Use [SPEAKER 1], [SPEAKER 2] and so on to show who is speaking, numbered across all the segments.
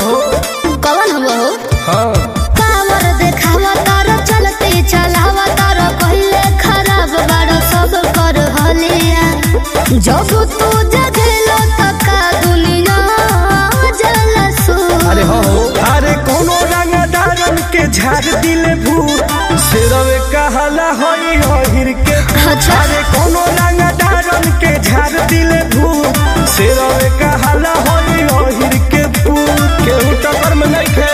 [SPEAKER 1] हो
[SPEAKER 2] कौन हुआ हो
[SPEAKER 1] हाँ
[SPEAKER 2] कावर देखावा तारो चलते चलावा तारो पहले खराब बारो सब कर हलिया जब तू जगलो तका दुनिया जलसू
[SPEAKER 1] अरे हो हो अरे कोनो रंगदारन के झाड़ दिले भूत सिरवे कहला होई होहिर के
[SPEAKER 2] अच्छा।
[SPEAKER 1] अरे कोनो रंगदारन के झाड़ दिले भूत सिरवे कहला होई होहिर के भूत केहू टक्कर में नहीं खे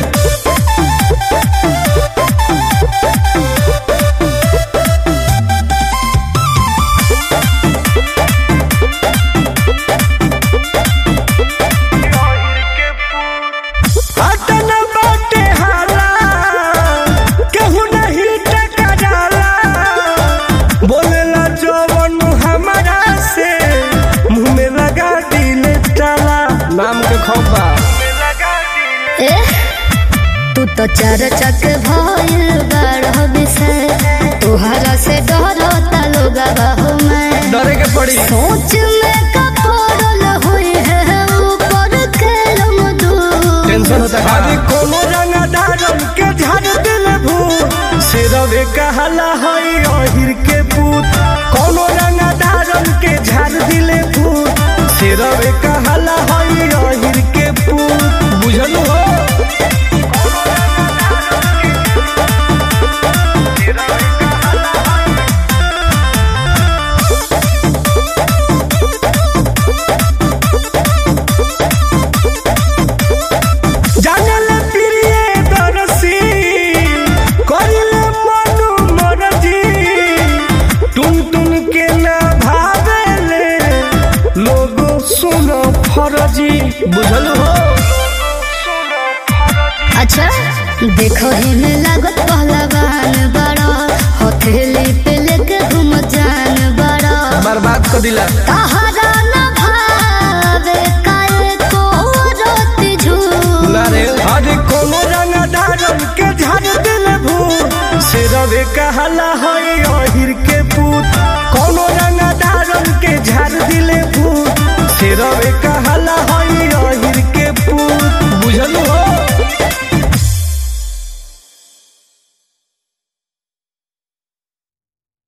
[SPEAKER 1] अतन बाटे हाला केहू नहीं टकराला बोलेला जवन हमारा से मुंह में लगा दिले ताला नाम के खौफा
[SPEAKER 2] ए तू तो चार चक भइल बारह विषय तोहरा से डरता लोग बहु मैं
[SPEAKER 1] डरे के पड़ी
[SPEAKER 2] सोच में कपड़ल हुई है ऊपर के दूर
[SPEAKER 1] टेंशन होता है अरे कोनो रंगदारन के झाड़ दिले भूत सिरवे कहला हई अहिर के पूत कोनो रंगदारन के झाड़ दिले भूत सिरवे कहला हई अहिर के पूत बुझल हो जानल प्रिय दरसी करिले मनु मरजी टुन टुन के ना भावेले लोगो सुनो फरजी बुझल हो
[SPEAKER 2] अच्छा देखो ही में लागत पहलवान बड़ा हथेली पे लेके घूम जान बड़ा
[SPEAKER 1] बर्बाद कर दिला
[SPEAKER 2] तहरा न भावे काहे को रोती झूठ
[SPEAKER 1] ना रे अरे कोनो रंगदारन के झाड़ दिल भू सिरवे कहला हई अहिर के